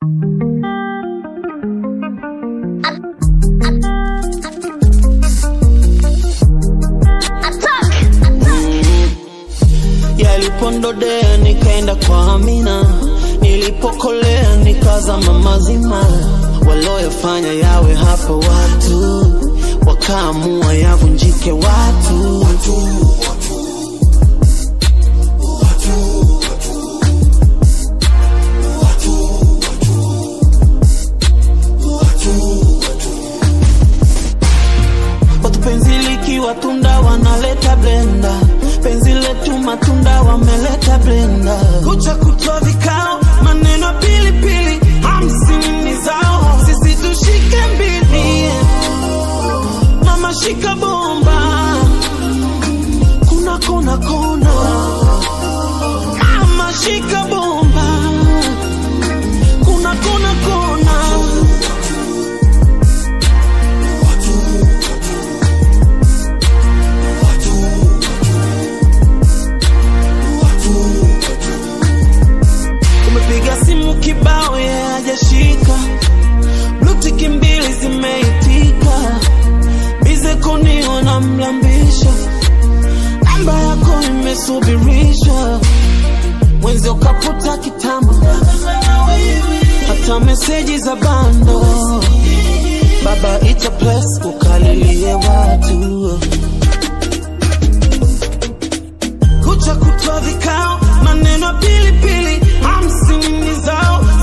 Yalipondodea nikaenda kwa Amina, nilipokolea nikazama mazima. Walioyafanya yawe hapa watu, wakaamua yavunjike watu. Watu penzi likiwa tunda wanaleta blenda, penzi letu matunda wameleta blenda. Kucha kutwa vikao, maneno pilipili, hamsini zao, sisi tushike mbili, mama shika bomba, kuna kona kona, mama shika bomba, kuna kona kona. Umepiga simu kibao ye hajashika, blutiki mbili zimeitika, bize koni wanamlambisha, namba yako imesubirishwa, mwenzi ukaputa kitambo, hata meseji za bando, baba ita plus ukalilie watu kucha kutwa vikao, maneno pilipili, hamsini zao,